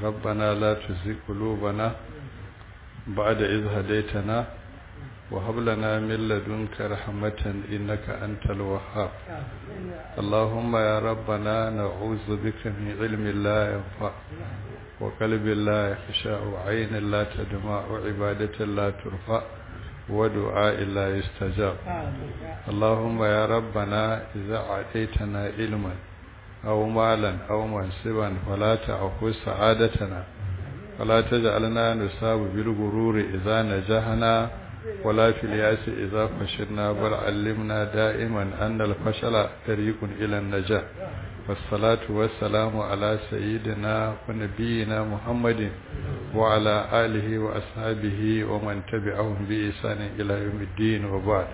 ربنا لا تزغ قلوبنا بعد إذ هديتنا وهب لنا من لدنك رحمة إنك أنت الوهاب اللهم يا ربنا نعوذ بك من علم لا ينفع وقلب لا يخشع وعين لا تدمع وعبادة لا ترفع ودعاء لا يستجاب اللهم يا ربنا إذا عطيتنا علما أو مالا أو منصبا فلا تعفو سعادتنا ولا تجعلنا نصاب بالغرور إذا نجحنا ولا في الياس إذا فشلنا بل علمنا دائما أن الفشل طريق إلى النجاة والصلاة والسلام على سيدنا ونبينا محمد وعلى آله وأصحابه ومن تبعهم بإحسان إلى يوم الدين وبعد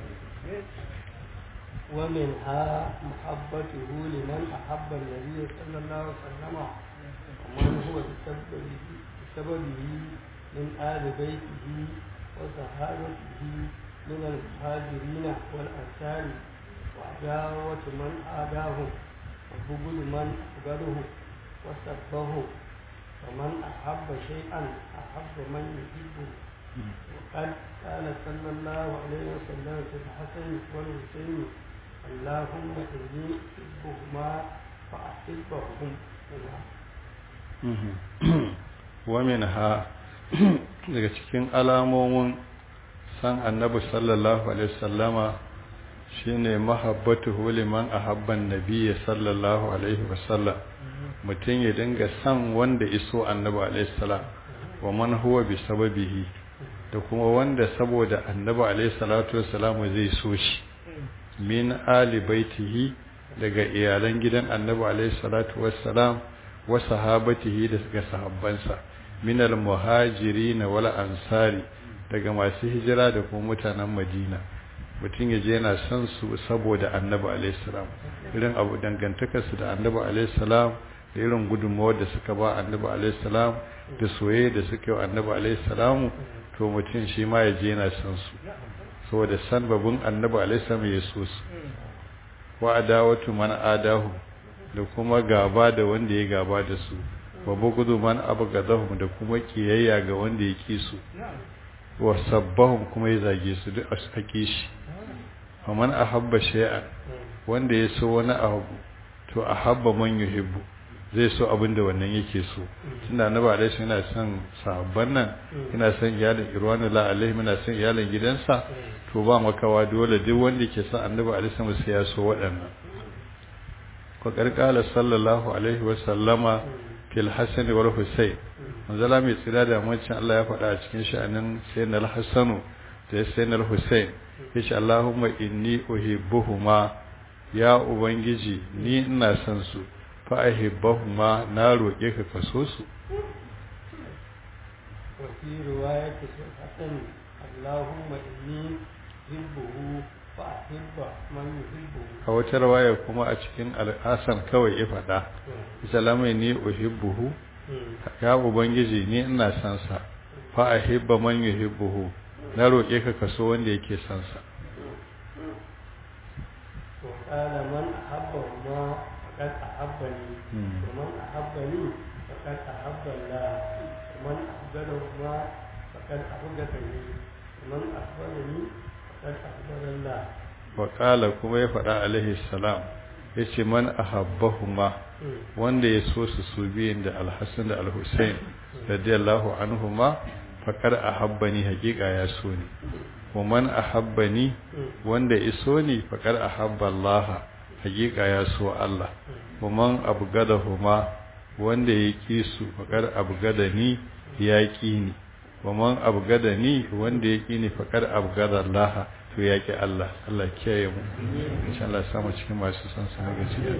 ومنها محبته لمن أحب النبي صلى الله عليه وسلم ومن هو بسببه, بسببه من آل بيته وصحابته من المهاجرين والأنصار وعداوة من عاداهم وبغض من أبغضه وسبه ومن أحب شيئا أحب من يحبه وقد قال صلى الله عليه وسلم في الحسن والحسين اللهم إني أحبهما فأحبهم ومنها daga cikin alamomin san annabi sallallahu alaihi wasallama shine mahabbatuhu liman ahabban nabiyyi sallallahu alaihi wasallam mutum ya dinga san wanda iso annabi alaihi salam wa man huwa bi sababihi da kuma wanda saboda annabi alaihi salatu wassalam zai so shi min ali baitihi daga iyalan gidan annabi alaihi salatu wassalam wa sahabatihi da daga sahabbansa min al muhajirin wal ansari daga masu hijira da kuma mutanen madina mutum ya je yana son su saboda annabi alaihi salam irin abu dangantakarsu da annabi alaihi salam da irin gudunmawar da suka ba annabi alaihi salam da soyayya da suka yi annabi alaihi salamu to mutum shi ma ya je yana son su saboda san babun annabi alaihi salam ya so su wa adawatu man adahu da kuma gaba da wanda ya gaba da su wa bugudu man abgadahum da kuma kiyayya ga wanda ya ki su wa sabbahum kuma ya zage su duk a sake shi wa man ahabba shay'an wanda ya so wani abu to ahabba man yuhibbu zai so abin da wannan yake so tunda annabi alaihi yana son sahabban nan yana son iyalin irwanu la alaihi yana son iyalin gidansa to ba makawa dole duk wanda ke son annabi alaihi sai ya so waɗannan ko karkala sallallahu alaihi wa sallama fil hasan wal husayn manzala mai tsira da mancin Allah ya faɗa a cikin sha'anin sayyidina al-hasanu da sayyidina al-husayn yace Allahumma inni uhibbuhuma ya ubangiji ni ina son su fa'ahibbahuma na roƙe ka kaso su وفي رواية الحسن اللهم إني أحبه فأحب من يحبه a wata rawaya kuma a cikin al'asan kawai ya faɗa isalamai ni uhibbuhu ya ubangiji ni ina son sa fa ahibba man yuhibbuhu na roƙe ka kaso wanda yake son sa وقال من أحبهما فقد أحبني ومن أحبني فقد أحب الله ومن أحبهما فقد أحبني ومن أحبني فقد أحبن الله وقال kuma ya faɗa alaihi salam yace man ahabbahuma wanda ya so su su biyun da alhassan da alhussein radiyallahu anhuma faqad ahabbani haqiqa ya so ni wa man ahabbani wanda iso ni faqad ahabba Allah haqiqa ya so Allah wa man abgadahuma wanda ya ki su faqad abgadani ya ki ni wa man abgadani wanda ya ki ni faqad abgada Allah to ya ki Allah Allah kiyaye mu insha Allah samu cikin masu san sa gaskiya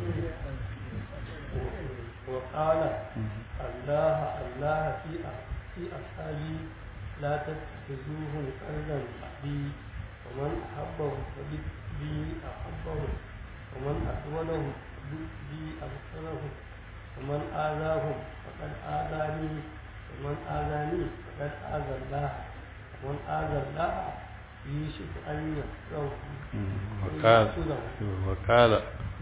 وقال الله الله في في أصحابي لا تتخذوهم قردا أبي ومن أحبهم فبي أحبهم ومن أسودهم بي أبصرهم ومن آذاهم فقد آذاني ومن آذاني فقد آذى الله ومن آذى الله يوشك أن يحصره وقال وقال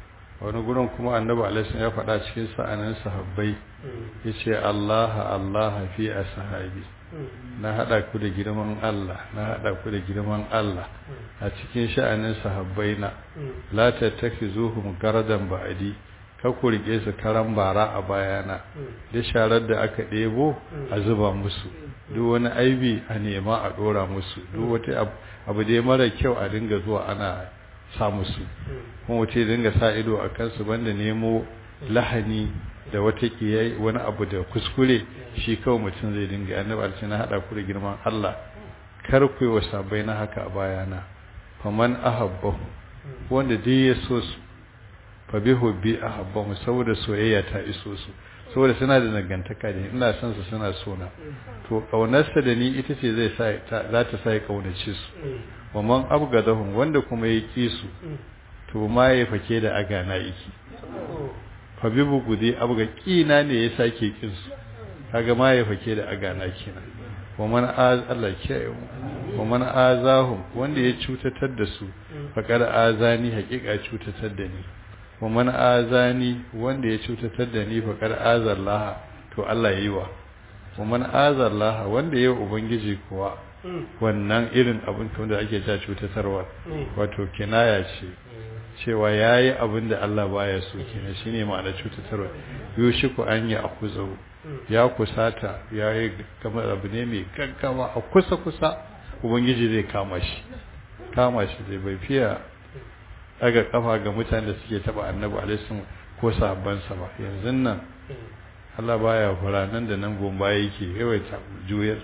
wani gurin kuma annabi alaihi ya faɗa cikin sa'anin sahabbai yace Allah Allah fi ashabi na hada ku da girman Allah na hada ku da girman Allah a cikin sha'anin sahabbai na la tattakizuhum garadan ba'di ka ku rike su karan bara a bayana da sharar da aka ɗebo a zuba musu duk wani aibi a nema a ɗora musu duk wata abu dai mara kyau a dinga zuwa ana sa musu kuma wuce dinga sa ido a kansu banda nemo lahani da wata kiyai wani abu da kuskure shi kawai mutum zai dinga annabi alci na hada ku da girman Allah kar ku yi wa sabai na haka a bayana faman ahabbahu wanda dai ya so su fa bi hubbi ahabbahu saboda soyayya ta iso su saboda suna da nagantaka da ina son su suna so na to kaunarsa da ni ita ce zai sa za ta sa ya kaunace su wa man abgadahum wanda kuma ya ki su to ma ya fake da agana yake fa bi bugudi abga kina ne ya sake kin su kaga ma ya fake da agana kenan wa man az Allah ke wa man azahum wanda ya cutatar da su faqad azani haqiqa cutatar da ni wa man azani wanda ya cutatar da ni faqad azallaha to Allah yayi wa wa man azallaha wanda yayi ubangiji kuwa wannan irin abin da ake ta cutatarwa wato kinaya ce cewa yayi abin da Allah baya so kenan shine ma'ana cutatarwa yushiku an ya akuzo ya kusata yayi kamar abu ne mai gaggawa a kusa kusa ubangiji zai kama shi kama shi zai bai fiya daga kafa ga mutanen da suke taba annabi alaihi ko sahabban sa ba yanzu nan Allah baya fara nan da nan gomba yake yawaita juyar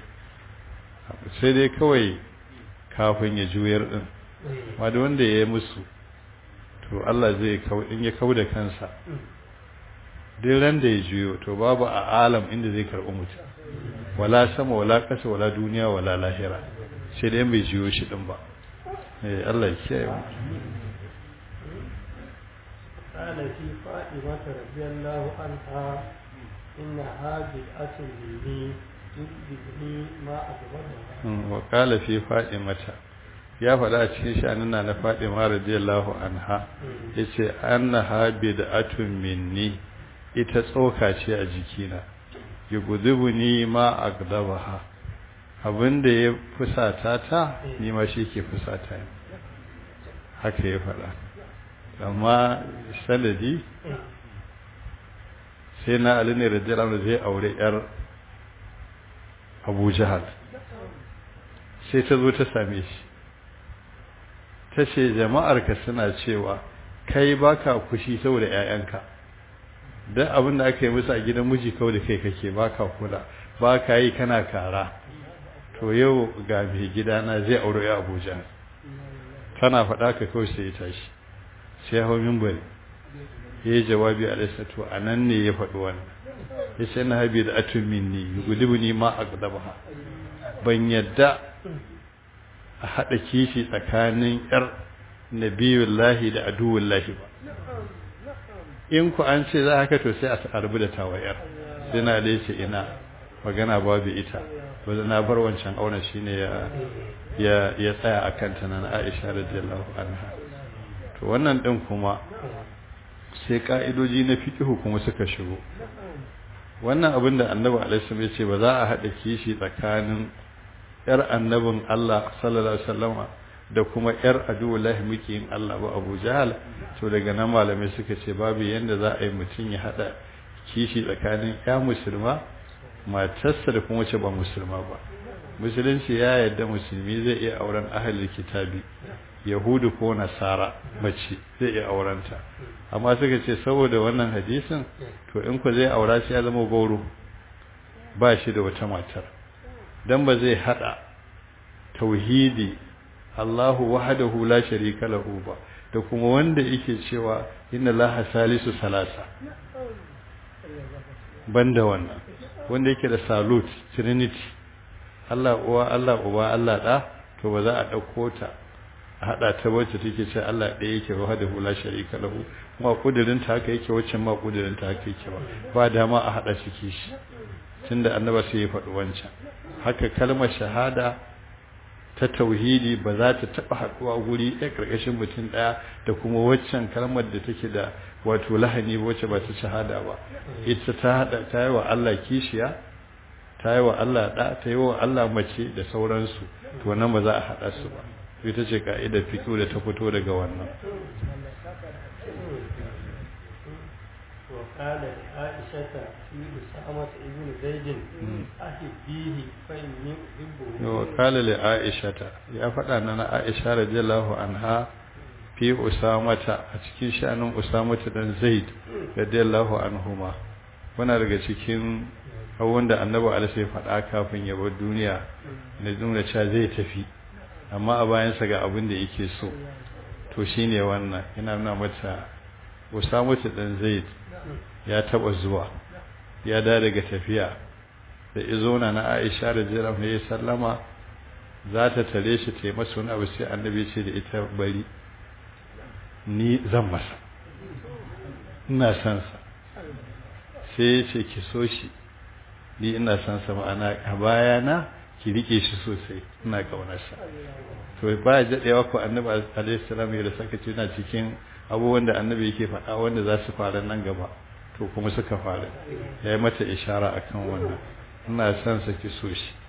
sai dai kawai kafin ya juyar din ma da wanda ya yi musu to Allah zai in ya kau da kansa duk ran da ya juyo to babu a alam inda zai karɓi mutum wala sama wala ƙasa wala duniya wala lahira sai dai bai juyo shi din ba eh Allah ya kiyaye mu قال في فاطمة رضي الله عنها إنها بدعة مني تجدني ما أكبرها وقال في فاطمة ya faɗa a cikin sha'anin na Fatima radiyallahu anha yace annaha bid'atun minni ita tsoka ce a jikina yugudubuni ma agdabaha abinda ya fusata ta ni ma shi ke fusata ni haka ya faɗa amma sanadi sai na Ali ne radiyallahu zai aure yar Abu Jahal sai ta zo ta same shi ta ce jama'arka suna cewa kai baka kushi saboda 'ya'yanka don abin da aka yi musu a gidan miji kawai da kai kake baka kula ba ka yi kana kara to yau ga mai gidana zai aure ya abuja tana faɗa ka kawai sai ya tashi sai hau mimbari ya yi jawabi a lissa to a nan ne ya faɗi wannan ya ce na habi da atun minni gudubu ni ma a ban yadda a haɗa kishi tsakanin ‘yar nabiyullahi da aduwullahi ba in ku an ce za haka to sai a arbu da tawayar sai na da ce ina magana babu ita wadda na bar wancan auren shi ne ya tsaya a kanta na aisha radiyallahu anha to wannan ɗin kuma sai ƙa'idoji na fiƙihu kuma suka shigo wannan abin da annabi alaihi ya ce ba za a haɗa kishi tsakanin yar annabin Allah sallallahu alaihi wasallama da kuma yar aduwallahi mukiyin Allah ba Abu Jahal to daga nan malamai suka ce babu yanda za a yi mutum ya hada kishi tsakanin ya musulma matarsa da kuma wace ba musulma ba musulunci ya yarda musulmi zai iya auren ahlul kitabi yahudu ko nasara mace zai iya aurenta amma suka ce saboda wannan hadisin to in ku zai aura shi ya zama gauro ba shi da wata matar dan ba zai hada tauhidi Allahu wahdahu la sharika lahu ba da kuma wanda yake cewa inna laha salisu salasa banda wannan wanda yake da salut trinity Allah uwa Allah uba Allah da to ba za a dauko ta a hada ta wacce take ce Allah ɗaya yake wahdahu la sharika lahu ma kudirin ta haka yake wacce ma kudirin ta haka yake ba ba dama a hada shi kishi tunda annaba sai ya faɗi wancan haka kalmar shahada ta tauhidi ba za ta taɓa haɗuwa guri ɗaya ƙarƙashin mutum ɗaya da kuma waccan kalmar da take da wato lahani wacce ba ta shahada ba ita ta haɗa ta yi wa Allah kishiya ta yi wa Allah ɗa ta yi wa Allah mace da sauransu to nan ba za a haɗa su ba ita ce ka'idar fito da ta fito daga wannan وقال لعائشة في أسامة ابن زيد أحبيه فإني أحبه وقال لعائشة يا فدانا عائشة رضي الله عنها fi usamata a cikin sha'anin usamata dan zaid radiyallahu anhuma wana daga cikin abubuwan da annabi alaihi faɗa kafin ya bar duniya na nuna cewa zai tafi amma a bayansa ga abin da yake so to shine wannan yana nuna mata usamata dan zaid ya taba zuwa ya da daga tafiya da izona na Aisha radiyallahu anha sallama za ta tare shi ta masa wani abu sai annabi ce da ita bari ni zan masa ina san sa sai ya ce ki so shi ni ina san sa ma'ana a bayana ki rike shi sosai ina kaunarsa to ba ya daɗewa ko annabi alaihi salam ya saka ce na cikin abubuwan da annabi yake faɗa wanda za su fara nan gaba to kuma suka fara ya yi mata ishara akan wannan ina son sa ki so shi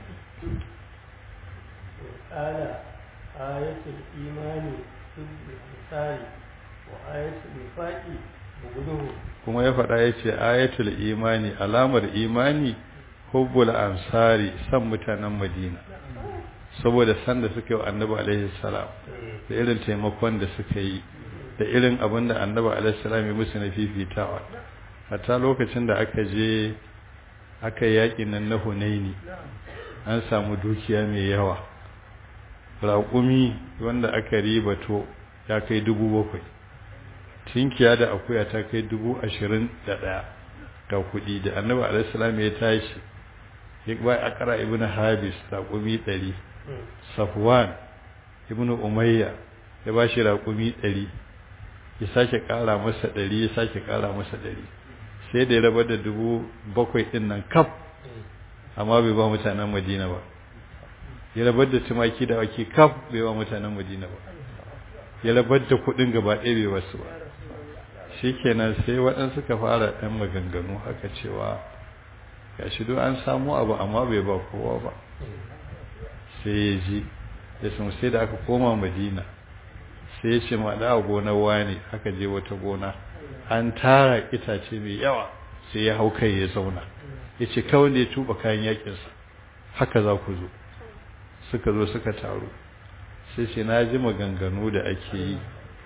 قال آية الإيمان في الإنسان وآية النفاق بغضه kuma ya faɗa ya ce ayatul imani alamar imani hubbul ansari san mutanen madina saboda san da suka yi wa annabi alaihi salam da irin taimakon da suka yi da irin abin da annabi alaihi salam ya musu na fifitawa hatta lokacin da aka je aka yaƙi nan na hunaini an samu dukiya mai yawa raƙumi wanda aka ribato ya kai dubu bakwai tinkiya da akuya ta kai dubu ashirin da ɗaya ga kuɗi da annabi alaihissalam ya tashi ya ba a ƙara ibn habis raƙumi ɗari safwan ibn umayya ya ba shi raƙumi ɗari ya sake ƙara masa ɗari ya sake ƙara masa ɗari sai da ya rabar da dubu bakwai ɗin nan kaf amma bai ba mutanen madina ba ya rabar da tumaki da wake kaf bai ba mutanen madina ba ya rabar da kuɗin gaba ɗaya bai wasu ba shikenan sai waɗansu suka fara ɗan maganganu haka cewa ga shi don an samu abu amma bai ba kowa ba sai ya ji ya sun sai da aka koma madina sai ya ce ma da gonar wani aka je wata gona an tara itace mai yawa sai ya hau kai ya zauna ya ce kawai da ya tuba kayan yakinsa haka za ku zo suka zo suka taru sai ce na ji maganganu da ake yi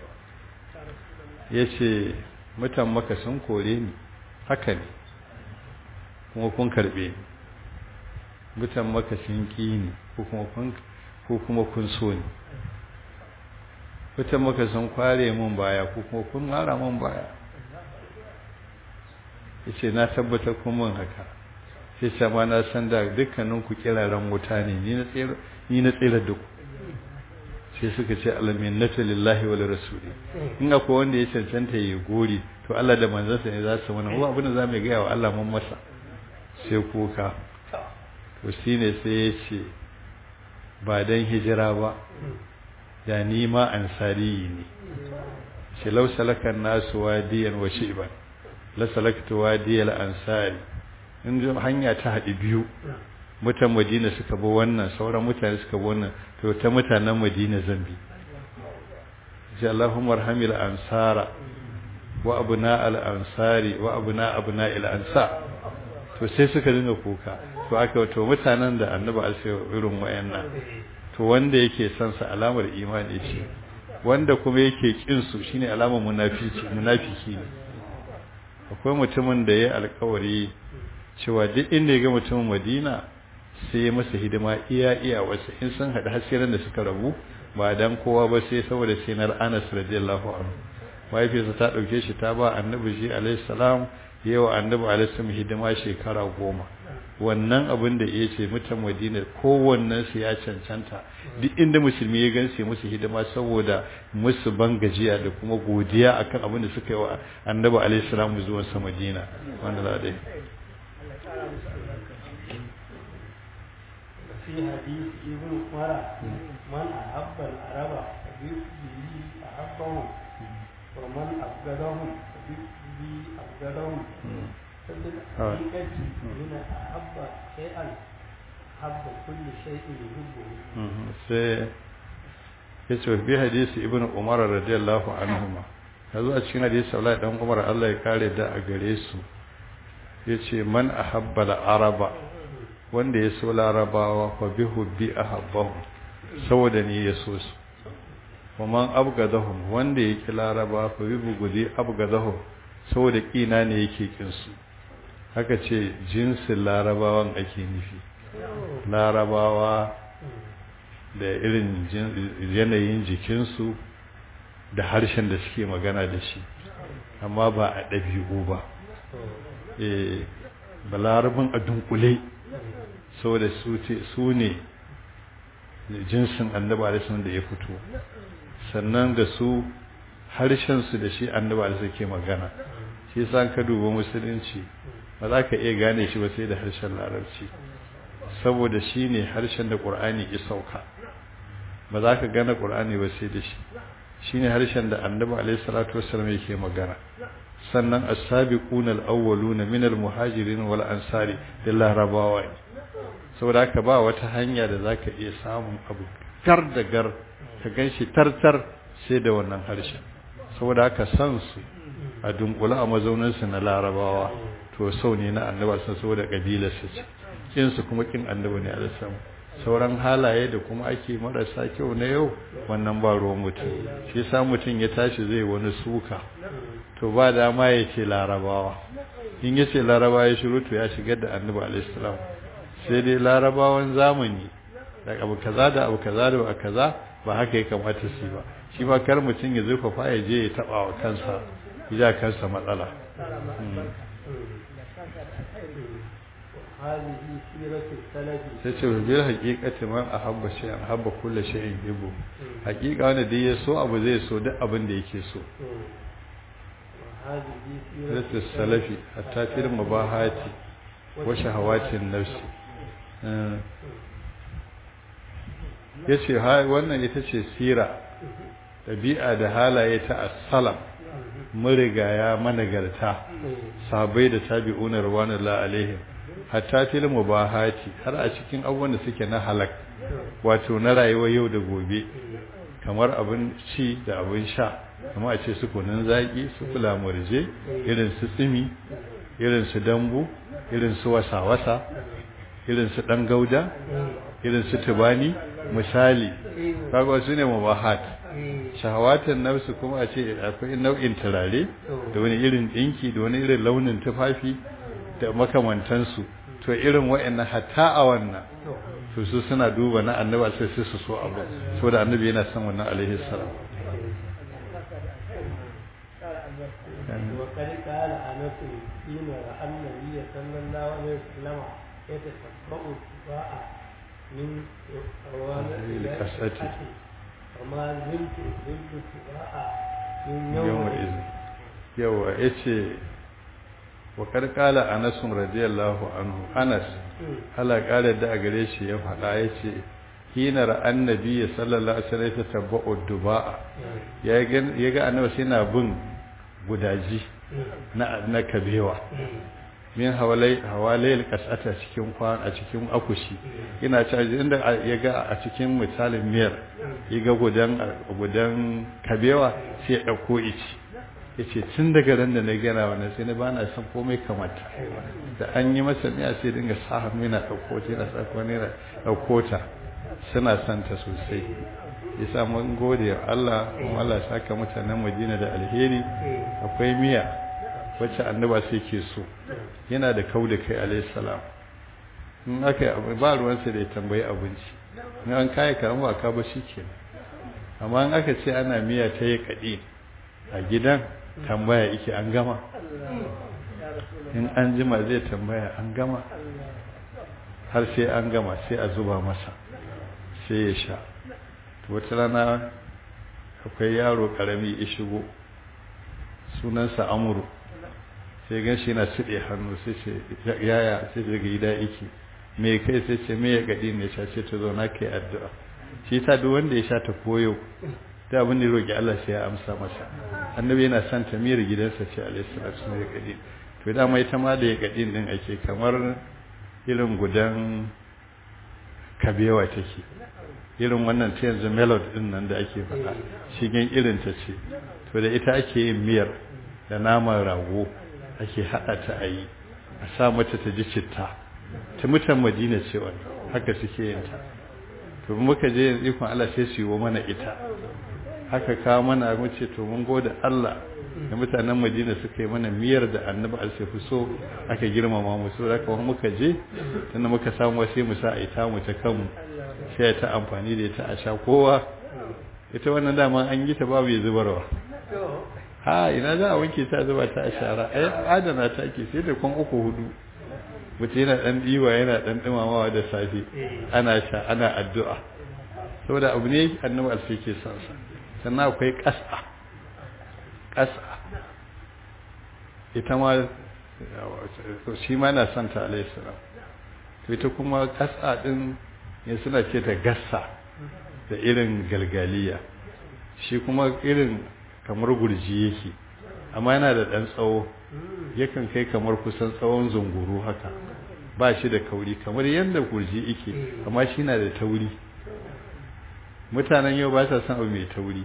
ya ce mutan maka sun kore ni haka ne kuma kun karbe ni mutan maka sun ƙi ni ko kuma kun so ni mutan maka sun kware mun baya ko kuma kun mara mun baya ya ce na tabbatar kun mun haka sai sama na san da dukkaninku kiraren wuta ne ni na tsira duk sai suka ce alaminnatu lillahi wal rasuli in akwai wanda ya cancanta ya gori to Allah da manzansa ne za su mana ko abin da za mu ga wa Allah mun masa sai kuka to shine sai ya ce ba dan hijira ba da ni ma ansari ne shi law salakan nasu wadiyan wa shi'ban la salaktu wadiyal ansari in hanya ta haɗi biyu mutan madina suka bi wannan sauran mutane suka bi wannan to ta mutanen madina zambi sai Allahumma arhamil ansara wa abna al ansari wa abna abna al ansar to sai suka dinga kuka to aka to mutanen da annabi alsai irin wayannan to wanda yake son sa alamar imani ce wanda kuma yake kin su shine alamar munafiki munafiki ne akwai mutumin da ya alkawari cewa duk inda ya ga mutumin Madina sai masa hidima iya iya wasu in sun haɗu hasiran da suka rabu ba dan kowa ba sai saboda sinar Anas radiyallahu anhu mahaifiyarsa ta ɗauke shi ta ba annabi shi alaihi salam yawa annabi alaihi salam hidima shekara goma wannan abin da ya ce mutan madina kowannen su ya cancanta duk inda musulmi ya gan sai musu hidima saboda musu ban gajiya da kuma godiya akan abin da suka yi wa annabi alaihi salam zuwan sa madina wanda za dai في حديث ابن عمر من أحب العرب فبه أحبهم ومن أبغضهم فبه أبغضهم فبالحقيقة من أحب شيئا أحب كل شيء يحبه sai ya ce bi hadisi ibn umar radiyallahu anhuma yazo a cikin hadisi Abdullahi dan Umar Allah ya kare da a gare su yace man ahabba al-araba wanda ya so larabawa fa bi hubbi ahabbahu saboda ni ya so su man abgadahum wanda ya ki laraba fa bi bugudi abgadahum saboda kina ne yake kin su haka ce jinsin larabawan ake nufi larabawa da irin yanayin jikinsu da harshen da suke magana da shi amma ba a ɗabi'u ba balarabin a dunkule saboda su ne jinsin annaba da sun da ya fito sannan da su harshensu da shi annaba da suke magana shi sa ka duba musulunci ba za ka iya gane shi ba sai da harshen larabci saboda shi ne harshen da ƙur'ani ya sauka ba za ka gane ƙur'ani ba sai da shi shi ne harshen da annabi alaihi salatu wasallam yake magana sannan as-sabiqun al-awwalun min al-muhajirin wal ansari da larabawa ne saboda haka ba wata hanya da zaka iya samun abu gar da gar ka ganshi tartar sai da wannan harshen saboda haka san su a dunkula a mazaunin su na larabawa to sau ne na annabi saboda kabilar su ce kin su kuma kin annabi ne alaihi sauran halaye da kuma ake marasa kyau na yau wannan ba ruwan mutum shi yasa mutum ya tashi zai wani suka to ba dama ya ce larabawa in ya ce larabawa ya shiru to ya shigar da annabi alaihissalam sai dai larabawan zamani da abu kaza da abu kaza da abu kaza ba haka ya kamata su ba shi ma kar mutum ya zurfafa ya je ya taba wa kansa ya kansa matsala هذه سيرة السلف sai ce bil haqiqati man ahabba shay'an habba kulli shay'in yubu haqiqa wanda dai ya so abu zai so duk abin da yake so وهذه siratu سيرة salafi hatta fil mubahati wa shahawatin nafsi yace ha wannan ita ce sira dabi'a da halaye ta as-salam murigaya managarta sabai da tabi'una rawanullahi alaihim hatta fil mubahati har a cikin abubuwan da suke na halak wato na rayuwar yau da gobe kamar abin ci da abin sha kamar a ce su kunun zaki su kula murje irin su tsimi irin su dambu irin su wasa-wasa irin su dan gauda irin su tubani misali kaga su ne mubahat shahawatan nafsu kuma a ce akwai nau'in turare da wani irin dinki da wani irin launin tufafi da makamantansu to irin wa'annan hatta a wannan to su suna duba na annaba sai sai su so abu saboda annabi yana son wannan alaihi salam وقد قال أنس حين رأى النبي صلى الله عليه وسلم يتتبع السباع من أوان الكسة. وما زلت زلت السباع من yawma يومئذ izin yawa yace wa karkala anas radiyallahu anhu anas Allah kare da a gare shi ya faɗa yace hina ra annabi sallallahu alaihi wasallam ta tabba'u duba'a ya ga ya ga annabi sai na bin gudaji na na kabewa min hawalai hawalai kasata cikin kwan a cikin akushi ina ci inda ya ga a cikin misalin miyar ya ga gudan gudan kabewa sai ya dauko ici yace tun daga ran da na gana wannan sai na bana san komai kamata da an yi masa miya sai dinga sa hannu yana dauko ta yana sa ko ne dauko ta suna santa sosai yasa mun gode wa Allah kuma Allah ya saka mutanen Madina da alheri akwai miya wacce annaba sai ke so yana da kau da kai alayhi salam in aka ba ruwansa da ya tambayi abinci in an kai karama ka ba shikenan amma in aka ce ana miya ta yi kadi a gidan tambaya yake an gama in an jima zai tambaya an gama har sai an gama sai a zuba masa sai ya sha to wata rana akwai yaro karami ya shigo sunansa amuru sai gan shi yana siɗe hannu sai ce yaya sai daga gida yake me kai sai ce me ya gadi ne sha ce ta zo na kai addu'a shi ta duk wanda ya sha ta koyo da abin da roki Allah sai ya amsa masa annabi yana son ta miyar gidansa ce alaihi salatu ya gadi to da mai ta ma da ya gadi din ake kamar irin gudan kabewa take irin wannan ta yanzu melody din nan da ake faɗa shigen irin ta ce to da ita ake yin miyar da naman rago ake haɗa ta a yi a sa mata ta ji citta ta mutan madina ce wannan haka suke yin ta to muka je yanzu ikon Allah sai su yi wa mana ita haka kawo mana mu ce to mun gode Allah da mutanen madina suka yi mana miyar da annabi alsaifu so aka girmama mu so da kuma muka je tunda muka samu wasu mu sa a ita mu ta kanmu sai ta amfani da ita a sha kowa ita wannan dama an yi ta babu ya zubarwa ha ina za a wanke ta zuba ta a shara ai adana ta ke sai da kwan uku hudu mutum yana dan diwa yana dan dumamawa da safe ana sha ana addu'a saboda abu ne annabi alsai ke son sa sannan akwai ƙasa ƙasa ita ma shi ma na son ta alayhi salam to ita kuma ƙasa din ne suna ce ta gassa da irin galgaliya shi kuma irin kamar gurji yake amma yana da ɗan tsawo yakan kai kamar kusan tsawon zunguru haka ba shi da kauri kamar yadda gurji yake amma shi na da tauri mutanen yau ba sa son abu mai tauri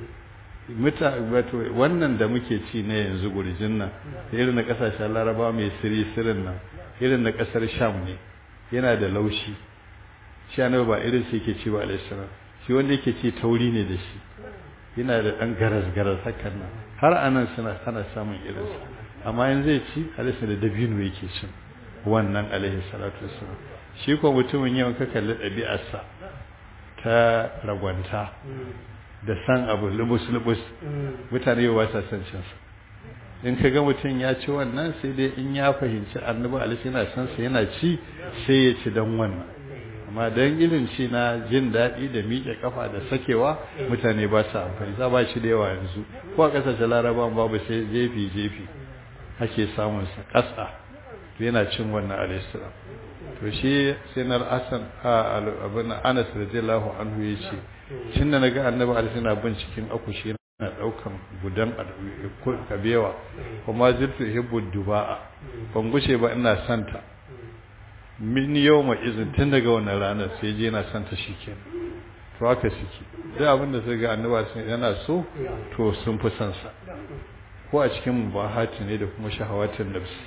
wannan da muke ci na yanzu gurjin nan irin na kasashen laraba mai siri sirin nan irin na kasar sham ne yana da laushi shi annabi ba irin sai yake ci ba alaihissalam shi wanda yake ci tauri ne da shi yana da dan garas garas hakan nan har anan suna ana samun irin sa amma yanzu zai ci alaihissalam da dabino yake cin wannan alaihi salatu wassalam shi ko mutumin yau ka kalli ɗabi'arsa ta ragwanta da san abu lubus-lubus mutane yau ba sa son cinsa in ka ga mutum ya ci wannan sai dai in ya fahimci annabi alaihi yana son sa yana ci sai ya ci dan wannan amma dan irin ci na jin daɗi da miƙe kafa da sakewa mutane ba sa amfani za ba shi da yawa yanzu ko a ƙasashen laraban babu sai jefi jefi ake samun sa ƙasa yana cin wannan alaihi salam to shi sai na asan abin anas radiyallahu anhu ya ce tun da na ga annabi alaihi na bin cikin akushi yana daukan gudan kabewa kuma zirtu hibbu duba'a ban gushe ba ina santa min yau ma izin tun daga wannan ranar sai je yana santa shi ke to haka suke duk abin da sai ga annabi yana so to sun fi son sa ko a cikin mubahati ne da kuma shahawatin nafsi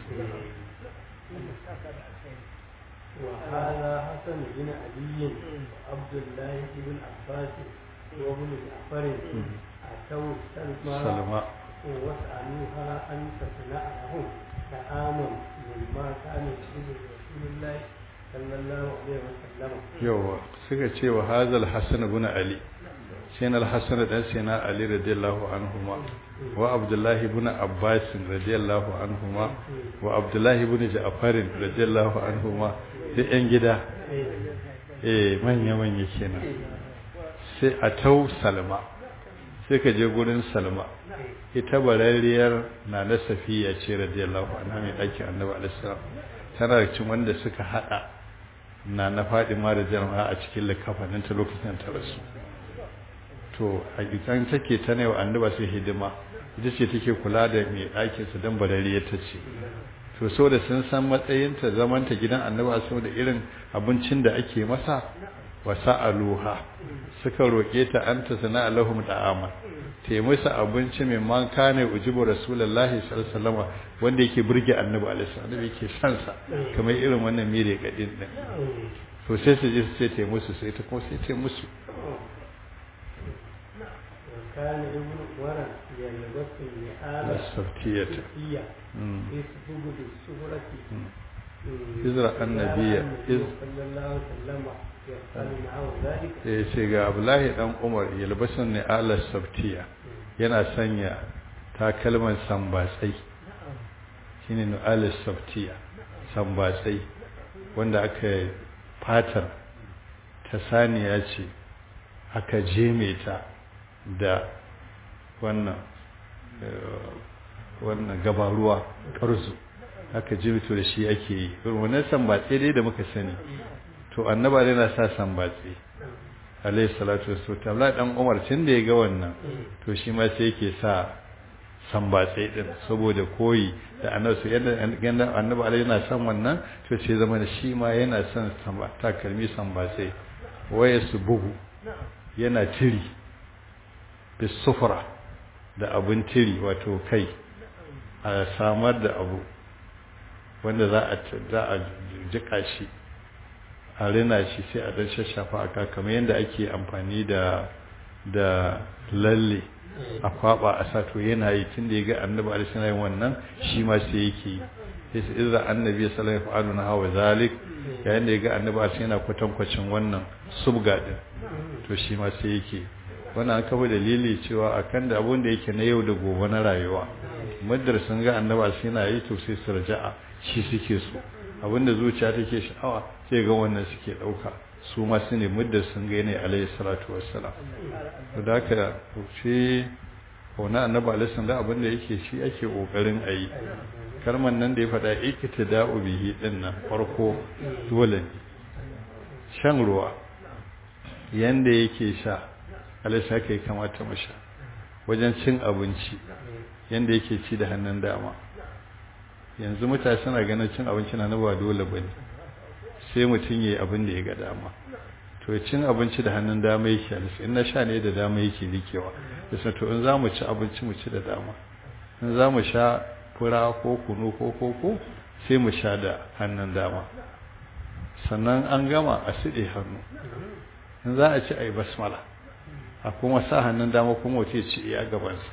وهذا حسن بن علي وعبد الله بن عباس وابن جعفر أتوا سلمى سلمى وسألوها أن تصنع لهم طعاما مما كان يحب رسول الله صلى الله عليه وسلم. يوه سكت وهذا الحسن بن علي سين الحسن دان سينا علي رضي الله عنهما وعبد الله بن عباس رضي الله عنهما وعبد الله بن جعفر رضي الله عنهما duk yan gida eh manya manya kenan sai a tau salma sai ka je gurin salma ita barariyar na na safiya ce radiyallahu anha mai ɗakin annabi alaihi salam tana da cikin wanda suka hada na na fadima da jama'a a cikin likafanin ta lokacin ta rasu to a gidan take ta ne wa annaba sai hidima ita ce take kula da mai ɗakin su dan barariya ta ce to so da sun san matsayinta zamanta gidan annaba so da irin abincin da ake masa wa sa'aluha suka roke ta anta sana lahum da'ama ta musu abinci mai man kane ujibu rasulullahi sallallahu alaihi wasallam wanda yake burge annabi alaihi wasallam yake san sa kamar irin wannan mire gadin din to sai su je su ce ta musu sai ta kuma sai ta musu كان ابن عمر يلبس النعال السبتية يسبق بالسهرة إذ النبي إذ صلى الله عليه وسلم يفعل معه ذلك ya ce ga abdullahi dan umar yalbasan ne ala sabtiya yana sanya takalman sambatsai shine ne ala sabtiya sambatsai wanda aka fatar ta saniya ce aka jeme ta da wannan wannan gabaruwa ƙarzu haka jimito da shi ake yi wannan sambatse dai da muka sani to annaba dai na sa sambatse alayhi salatu wassalam Allah dan Umar tun da ya ga wannan to shi ma sai yake sa sambatse din saboda koyi da annabi yadda annabi alayhi yana son wannan to sai zama da shi ma yana son sambata kalmi sambatse waya bugu yana tiri bisufra da abin tiri wato kai a samar da abu wanda za a za a jika shi a rina shi sai a dan shashafa aka kamar yadda ake amfani da da lalle a kwaba a sato yana yi tun da ya ga annabi alaihi yin wannan shi ma sai yake sai su izra annabi sallallahu alaihi wasallam hawa zalik yayin da ya ga annabi alaihi yana kwatankwacin wannan subga din to shi ma sai yake wannan an kafa dalili cewa akan da abun da yake na yau da gobe na rayuwa muddar sun ga annabi alaihi yana yi to sai su raja'a shi suke so abinda zuciya take sha'awa sai ga wannan suke dauka su ma su ne muddar sun ga ne alaihi salatu wassalam to da haka shi wannan annabi alaihi sallam abinda yake shi ake kokarin ayi kalman nan da ya faɗa iktida'u bihi din nan farko dole ne shan ruwa yanda yake sha alaihi haka ya kamata mu sha wajen cin abinci yanda yake ci da hannun dama yanzu mutane suna ganin cin abinci na ba dole bane sai mutum yayi abin da ya ga dama to cin abinci da hannun dama yake alisa in na sha ne da dama yake rikewa yasa to in zamu ci abinci mu ci da dama in zamu sha fura ko kunu ko koko sai mu sha da hannun dama sannan an gama a siɗe hannu in za a ci a yi basmala a kuma sa hannun dama kuma wata ya ci iya gabansa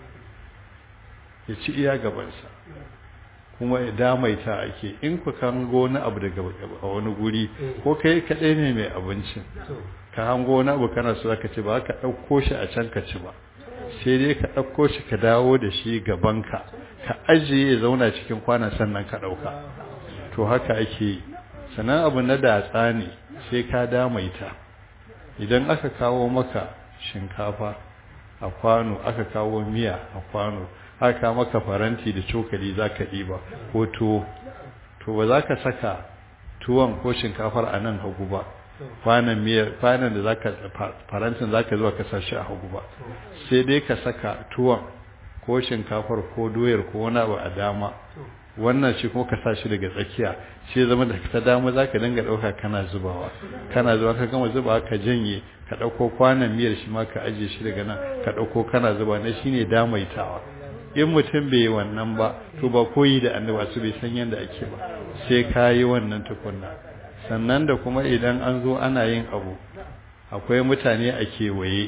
ya ci iya gabansa kuma damaita ake in ku kan wani abu daga a wani guri ko kai kaɗai ne mai abincin ka hango wani abu kana so ka ci ba ka ɗauko shi a can ka ci ba sai dai ka ɗauko shi ka dawo da shi gabanka ka ajiye ya zauna cikin kwanan sannan ka ɗauka to haka ake yi sannan abu na datsa ne sai ka damaita idan aka kawo maka shinkafa a kwano aka kawo miya a kwano aka maka faranti da cokali za ka ɗiba ko tuwo to ba za ka saka tuwon ko shinkafar a nan hagu ba kwanan miyar kwanan da zaka farantin zaka zuwa ka sashi a hagu ba sai dai ka saka tuwon ko shinkafar ko doyar ko wani abu a dama wannan shi kuma ka sa shi daga tsakiya shi zama da ta dama zaka dinga dauka kana zubawa kana zuba ka gama zubawa ka janye ka dauko kwanan miyar shi ma ka aje shi daga nan ka dauko kana zuba na shine damaitawa in mutum bai yi wannan ba to ba koyi da annaba su bai san yadda ake ba sai ka yi wannan tukunna sannan da kuma idan an zo ana yin abu akwai mutane a kewaye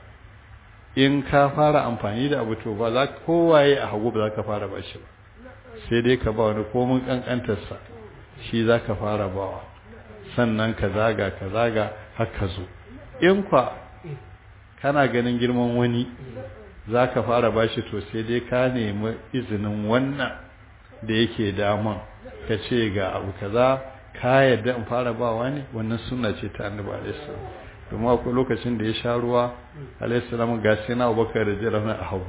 in ka fara amfani da abu to ba za kowaye a hagu ba za ka fara ba shi ba sai dai ka ba wani komin kankantarsa shi za ka fara bawa sannan ka zaga ka zaga har ka zo in kwa kana ganin girman wani za ka fara ba shi to sai dai ka nemi izinin wannan da yake daman ka ce ga abu kaza ka yadda in fara bawa ne wannan sunna ce ta annabi alaihi domin akwai lokacin da ya sha ruwa alaihissalam ga sai na abubakar radiyallahu a hagu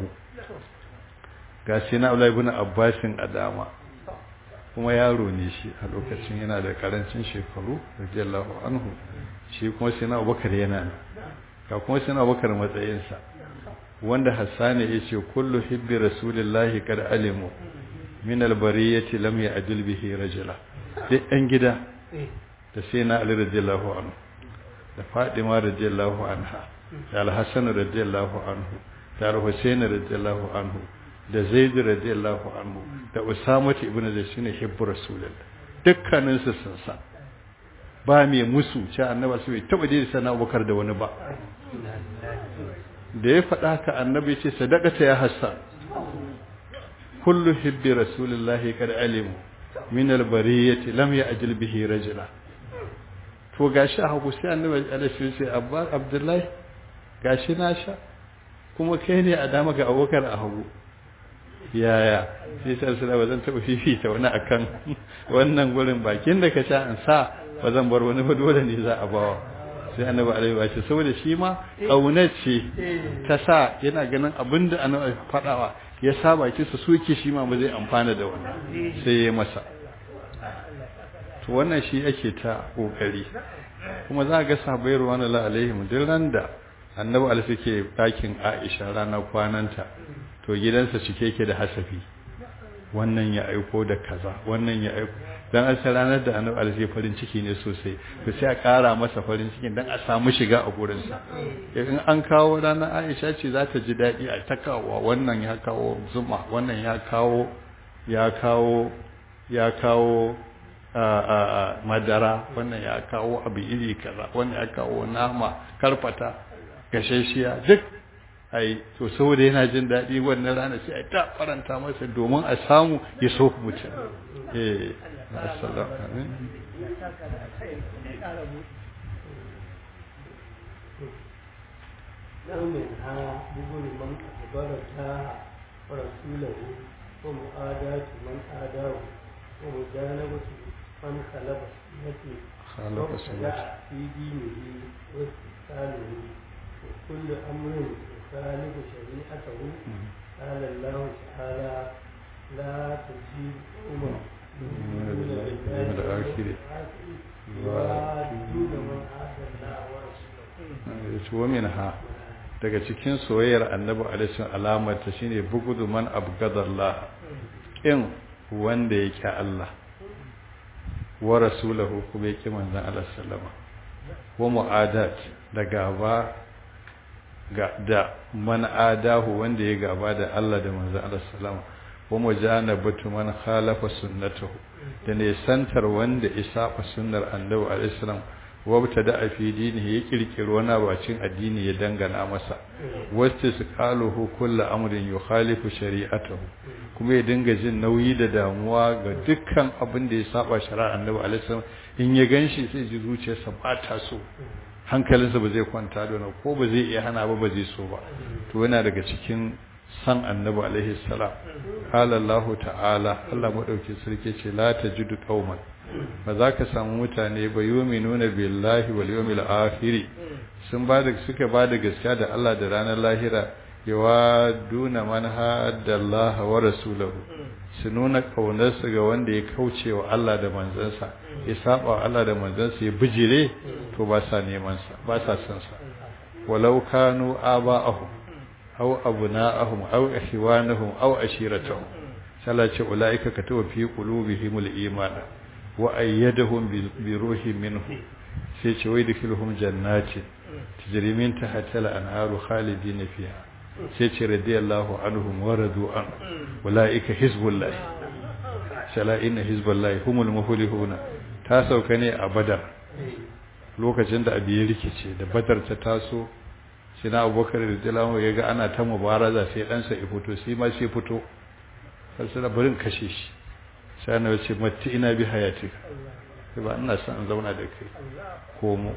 ga sai na abdullahi ibn abbasin a dama kuma yaro ne shi a lokacin yana da karancin shekaru radiyallahu anhu shi kuma sai na abubakar yana nan ga kuma sai na abubakar matsayinsa wanda hassani ya ce kullu hibbi rasulillahi kad alimu min albariyati lam ya'dil bihi rajula duk ɗan gida da sai na ali radiyallahu anhu da Fadima radiyallahu anha da Al-Hassan radiyallahu anhu da Al-Husayn radiyallahu anhu da Zaid radiyallahu anhu da Usama ibn Zaid shine hibbu rasulullah dukkanin su sun san ba mai musu ce annabi su bai taba da sana Abubakar da wani ba da ya faɗa ka annabi ce sadaqata ya Hassan kullu hibbi rasulullah kad alimu min al-bariyati lam ya'jil bihi rajula to gashi a hagu sai annabi alaihi sai abba abdullahi gashi na sha kuma kai ne a dama ga abokar a hagu yaya sai sai sai ba zan taba fifita wani akan wannan gurin bakin da ka sha an sa ba zan bar wani ba dole ne za a bawa sai annabi alaihi wa ce saboda shi ma kaunar ce ta sa yana ganin abinda annabi faɗawa ya saba ki su suke shi ma ba zai amfana da wannan sai ya masa to wannan shi ake ta kokari kuma za ga sahabbai ruwanullahi alaihim duk ran da annabi alaihi suke dakin Aisha rana kwananta to gidansa cike yake da hasafi wannan ya aiko da kaza wannan ya aiko dan an san ranar da annabi alaihi farin ciki ne sosai to sai a kara masa farin cikin dan a samu shiga a gurin sa in an kawo ranar Aisha ce za ta ji dadi a takawa wannan ya kawo zuma wannan ya kawo ya kawo ya kawo a madara wannan ya kawo abu iri kaza wannan ya kawo nama karfata gashashiya duk ai to saboda yana jin daɗi wannan rana sai a ta faranta masa domin a samu ya so mutum eh assalamu alaikum ومنها بذل من أخبرتها ورسوله ومؤاداة من آداه ومجانبة من خلف سنته خالق سنته في دينه واستقلاله وكل أمر يخالف شريعته قال الله تعالى لا تجيب قوما يؤمنون بالله الآخر يوادون من عاد الله ورسوله ومنها daga cikin soyayyar annabi alaihi alamar ta shine bugudu man abgadallah in wanda yake Allah wa rasulahu kuma yake manzon Allah sallama wa mu'adat da gaba ga da man adahu wanda ya gaba da Allah da manzon Allah sallama wa mujanabatu man khalafa sunnatahu da ne santar wanda isafa sunnar annabi alaihi salam wabta da a fi dinihi ya kirkiri wani abacin addini ya dangana masa wacce su kaluhu kulla amrin yukhalifu shari'atahu kuma ya dinga jin nauyi da damuwa ga dukkan abin da ya saba shari'ar annabi alaihi salam in ya ganshi sai ji zuciyarsa ba ta so hankalinsa ba zai kwanta da wani ko ba zai iya hana ba ba zai so ba to yana daga cikin san annabi alaihi salam qala Allah ta'ala Allah madauki sarki ce la tajidu qauman ba za ka samu mutane ba yuminuna billahi wal yawmil akhir sun ba da suka ba da gaskiya da Allah da ranar lahira yawa duna man haddallaha wa rasulahu su nuna kaunarsu ga wanda ya kauce wa Allah da manzansa ya saba wa Allah da manzansa ya bijire to ba sa neman sa ba sa son sa walau kanu aba'ahum aw abna'ahum aw ikhwanahum aw ashiratahum salace ulaika katawa fi qulubihimul imana wa ayyadahum bi ruhin minhu sai ce wai dukilhum jannatin tajri min tahtiha al-anharu khalidina fiha sai ce radiyallahu anhum wa radu an ulaika hizbullah sala inna hizballahi humul muflihuna ta sauka ne a badar lokacin da abi ya rikice da badar ta taso sai na abubakar radiyallahu ya ga ana ta mubaraza sai ɗansa ya fito sai ma sai fito sai sai barin kashe shi sai na wace matti ina bi hayatika sai ba ina son zauna da kai komo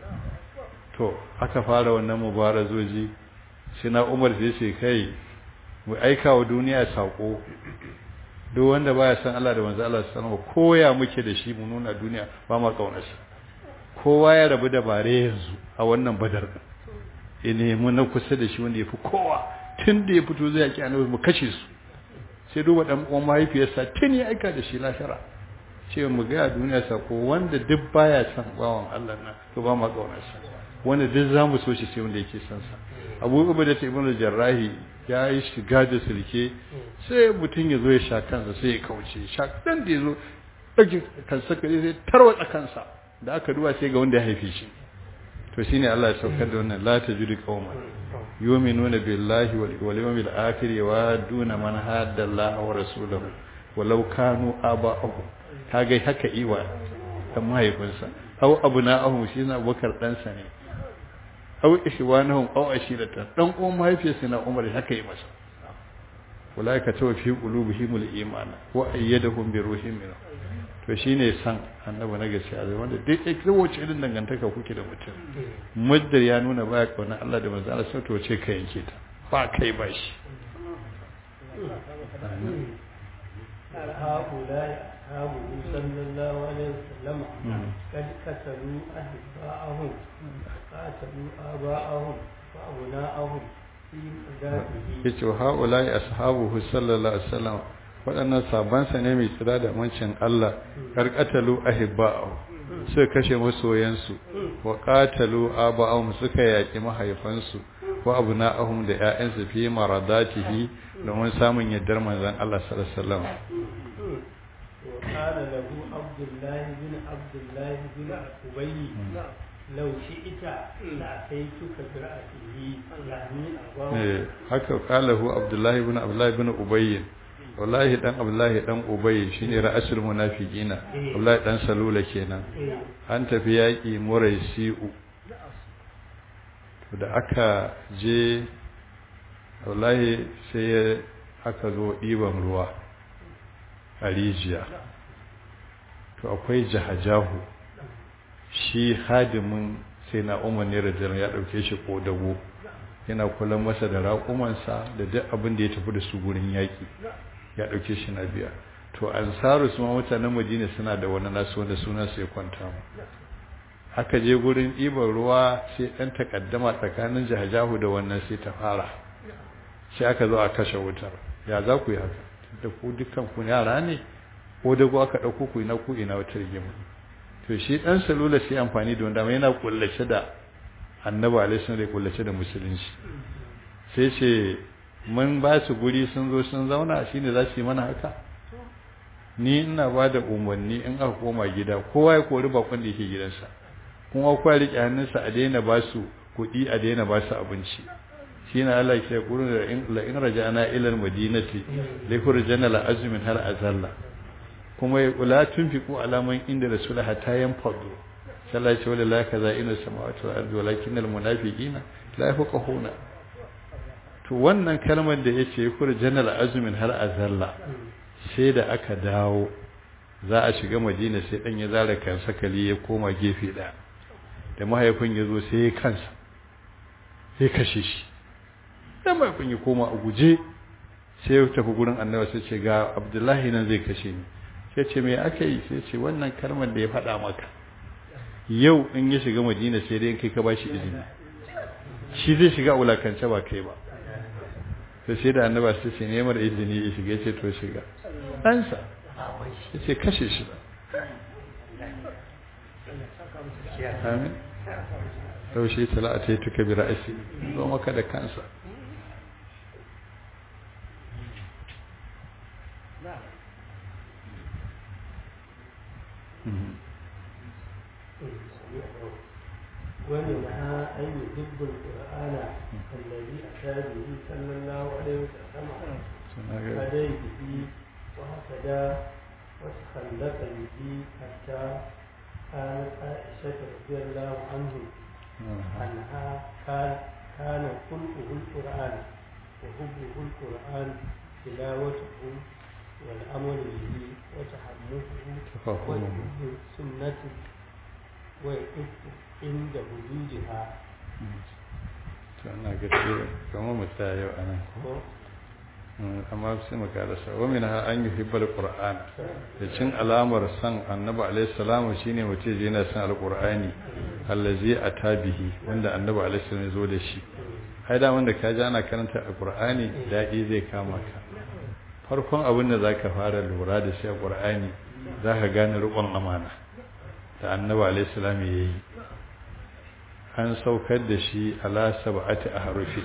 to aka fara wannan mubarazoji sai na umar sai ce kai mu aika wa duniya sako duk wanda baya san Allah da manzo Allah sallallahu alaihi koya muke da shi mu nuna duniya ba ma kaunarsa kowa ya rabu da bare yanzu a wannan badar ya nemi na kusa da shi wanda ya fi kowa tun da ya fito zai yaki annabi mu kashe su sai duba dan uwan mahaifiyarsa tun ya aika da shi lahira ce mu ga duniya sako wanda duk baya san bawan Allah na to ba ma kaunarsa wanda duk zamu so shi sai wanda yake san sa Abu Ubaida ibn Jarrahi ya yi shiga da sulke sai mutum ya zo ya sha kansa sai ya kauce sha dan da ya zo ɗauki kansa kare sai tarwatsa kansa da aka duba sai ga wanda ya haife shi to shine Allah ya saukar da wannan la tajidu qauman yu'minuna billahi wal yawmil akhir wa duna man hadda Allah wa rasulahu walau kanu aba'ahum kaga haka iwa dan mahaifinsa aw abna'ahum shi na Abubakar dan sa ne aw ishwanahum aw ashiratan dan uwan mahaifiyarsa na Umar haka yi masa ulaika tawfi qulubihimul iman wa ayyadahum bi ruhin minhu to shine san annabi na gaskiya zai wanda duk yake wace irin dangantaka kuke da mutum muddar ya nuna baya kauna Allah da manzo Allah to ce ka yanke ta ba kai ba shi هؤلاء أصحابه صلى الله عليه وسلم قد قتلوا أحباءهم قاتلوا آباءهم وأبناءهم في ذاته yace haulai ashabuhu sallallahu alaihi wasallam waɗannan sabansa ne mai tsira da mancin Allah karkatalu ahibba'u suka kashe masoyansu wa qatalu aba'ahum suka yaki mahaifansu wa abna'ahum da ƴaƴansu fi maradatihi domin samun yaddar manzon Allah sallallahu alaihi wasallam وقال له عبد الله بن عبد الله بن أبي لو شئت لأتيتك برأسه يعني أباه eh haka qalahu abdullahi ibn abdullahi ibn ubay wallahi dan abdullahi dan ubay shine ra'asul munafiqina abdullahi dan salula kenan إيه. an tafi yaƙi muraisi'u to da aka je wallahi sai ya- aka zo ɗiban ruwa a rijiya to akwai jahajahu shi hadimin sai na umar ne rajin ya ɗauke shi ƙodago yana kula masa da raƙumansa da duk abin da ya tafi da su gurin yaƙi ya ɗauke shi na biya to ansaru su ma mutanen madina suna da wani nasu wanda sunansu ya kwanta mu aka je gurin ɗiban ruwa sai ɗan takaddama tsakanin jahajahu da wannan sai ta fara sai aka zo a kashe wutar ya za ku yi haka da ku dukkan ku yara ne ko da ku aka ɗauko ku ina ku ina wata rigima to shi ɗan salula sai amfani da wanda mai yana kullace da annabi alaihi da kullace da musulunci sai ce mun ba su guri sun zo sun zauna shine za su yi mana haka ni ina ba da umarni in aka koma gida kowa ya kori bakon da yake gidansa kuma kowa ya riƙe hannunsa a daina ba su kuɗi a daina ba su abinci shi na Allah ke kurin da in la in raja'ana ila al-madinati la yurjana la azmin har azalla kuma ya kula tunfiqu alaman inda rasul hatta yanfadu sallallahu alaihi wa sallam kaza ina samawati wal ardi walakin al-munafiqina la yafqahuna to wannan kalmar da yace yurjana la azmin har azalla sai da aka dawo za a shiga madina sai dan ya zara kansa kali ya koma gefe ɗaya da mahaifin ya zo sai ya kansa sai kashe shi dan mahaifin ya koma a guje sai ya tafi gurin annabi sai ce ga abdullahi nan zai kashe ni sai ce me aka yi sai ce wannan kalmar da ya faɗa maka yau in ya shiga madina sai dai kai ka ba shi izini shi zai shiga wulakance ba kai ba sai sai da annaba sai ce nemar izini ya shiga ya ce to shiga ɗansa ya ce kashe shi amin yaushe tala'a ta yi tuka bi ra'asi zo maka da kansa ومنها أن يحب القرآن الذي أتى به صلى الله عليه وسلم هدي به وهكذا وتخلق به حتى كانت عائشة رضي الله عنه أنها كان كان خلقه القرآن وحبه القرآن تلاوته والأمر به وتحمله وحب السنة ويحب عند وجودها to ana ga ce kamar mu tsaya yau anan ko amma sai mu karasa wa min ha an yuhibbal qur'an da cin alamar san annabi alaihi salamu shine mutum je yana san alqur'ani allazi atabihi wanda annabi alaihi salamu zo da shi ai da wanda ka ji ana karanta alqur'ani dadi zai kama ka farkon abin da zaka fara lura da shi alqur'ani zaka gane rukun amana da annabi alaihi salamu yayi an saukar da shi ala sab'ati ahrufi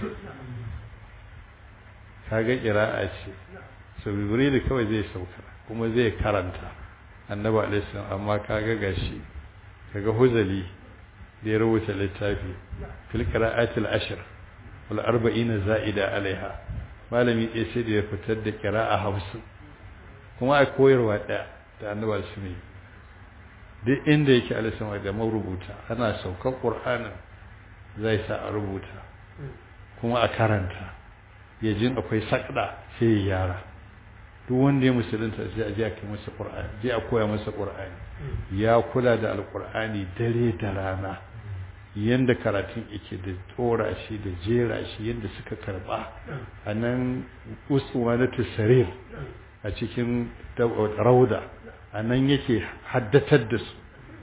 kaga qira'a ce so jibril kawai zai sauka kuma zai karanta annabi alaihi salam amma kaga gashi kaga huzali da ya rubuta littafi fil qira'atil ashr wal arba'ina za'ida alaiha malami ɗaya sai da ya fitar da qira'a hamsin kuma a koyarwa ɗaya da annabi alaihi duk inda yake alaihi da marubuta ana saukar qur'anin zai sa a rubuta kuma a karanta ya jin akwai sakda sai ya yara duk wanda ya musulunta sai a je a kai masa qur'ani je a koya masa qur'ani ya kula da alqur'ani dare da rana yanda karatun yake da tsora shi da jera shi yanda suka karba a nan uswa na tusarir a cikin rauda a nan yake haddatar da su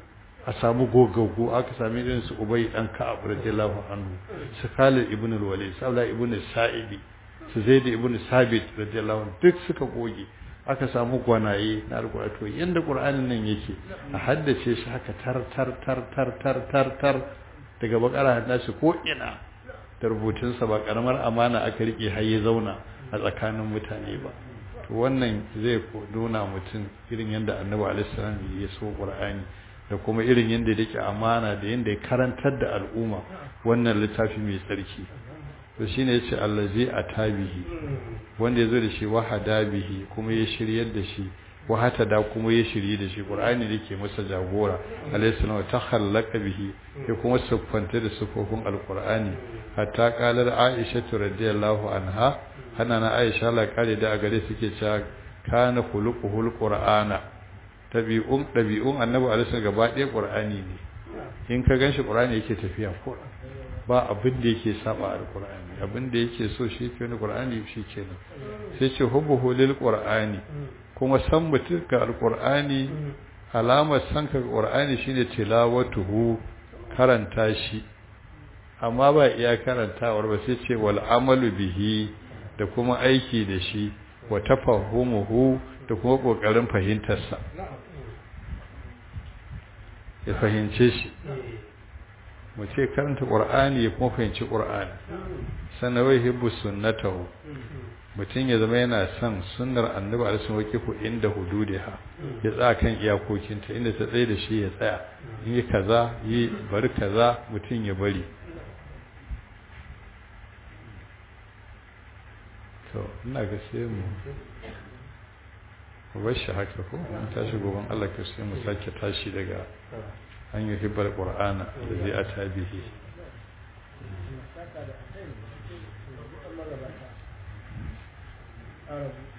a samu gogaggu aka sami irin su ubay dan ka'ab radiyallahu anhu su khalid ibn al-walid sabla ibn sa'idi su zaid ibn sabit radiyallahu anhu duk suka goge aka samu gwanaye na alƙur'ani to yanda qur'anin nan yake a haddace shi haka tar tar tar tar tar tar tar daga bakara haddace ko ina da rubutunsa ba karamar amana aka rike har ya zauna a tsakanin mutane ba to wannan zai nuna mutum irin yadda annabi alaihi salam ya so qur'ani da kuma irin yadda yake amana da yadda ya karantar da al'umma wannan littafi mai tsarki to shine yace allazi atabihi wanda yazo da shi wahada bihi kuma ya shiryar da shi wahata da kuma ya shirye da shi qur'ani da ke masa jagora alayhi salam ta khallaka bihi ya kuma siffanta da sifofin alqur'ani hatta qalar aisha radhiyallahu anha hana na aisha la kare da a gare suke cewa kana khuluquhul qur'ana tabi'un dabi'un annabi alaihi salam gaba ɗaya qur'ani ne in ka ganshi qur'ani yake tafiya ko ba abin da yake saba alqur'ani abin da yake so shi ke wani qur'ani shi kenan sai ce hubbuhu lil qur'ani kuma san mutum ga alqur'ani alamar san ka qur'ani shine tilawatuhu karanta shi amma ba iya karantawar ba sai ce wal amalu bihi da kuma aiki da shi wa tafahumuhu da kuma kokarin fahimtarsa ya fahimce shi mu ce karanta qur'ani ya kuma fahimci qur'ani sannan wai hibbu sunnatahu mutum ya zama yana son sunnar annabi alaihi wasallam inda hududiha ya tsaya kan iyakokinta inda ta tsaye da shi ya tsaya in yi kaza yi bari kaza mutum ya bari to ina ga sai mu mu bar shi haka ko mun tashi goban Allah ka sai mu sake tashi daga an yi hibbar qur'ana da zai ata bihi Arab